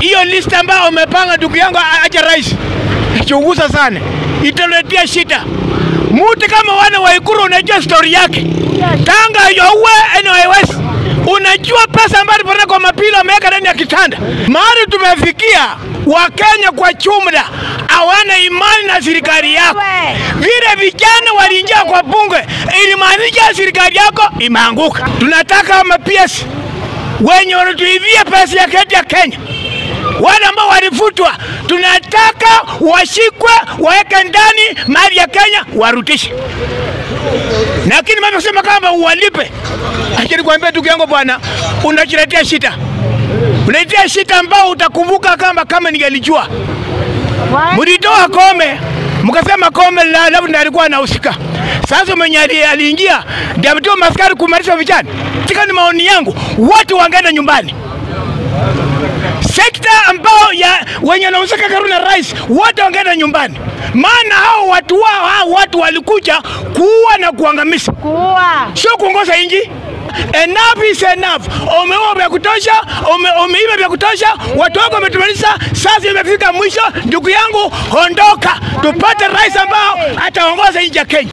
hiyo list ambayo umepanga ndugu yangu acha rais, chunguza sana, italetea shida. Mtu kama wana wa Ikuru unajua story yake tanga yowe NYS, unajua pesa ambayo alipata kwa mapilo ameweka ndani ya kitanda. Mahali tumefikia, Wakenya kwa jumla hawana imani na serikali yako. Vile vijana waliingia kwa bunge, ilimaanisha serikali yako imeanguka. Tunataka mapiesi wenye wanatuibia pesa ya keti ya Kenya, wale ambao walifutwa, tunataka washikwe, waweke ndani mali ya Kenya, warudishe. Lakini mama kusema kama uwalipe, acha nikwambie ndugu yangu bwana, unajiletea shida, unajiletea shida ambao utakumbuka kama kama ningelijua. Mlitoa Kome mkasema Kome la- labda ndiye alikuwa anahusika. Sasa mwenye ali- aliingia ndiye ametoa maskari kumalisha vijana. Tika ni maoni yangu, watu wangeenda nyumbani. Sekta ambao ya wenye wanahusika karibu na rais wote wangeenda nyumbani, maana hao watu wao hao watu walikuja kuua na kuangamiza, Kuua. sio kuongoza nchi. Enough is enough. Umeua vya kutosha, ume, umeiba vya kutosha, watu wako wametumaliza. Sasa imefika mwisho, ndugu yangu, ondoka, tupate rais ambao ataongoza nchi ya Kenya.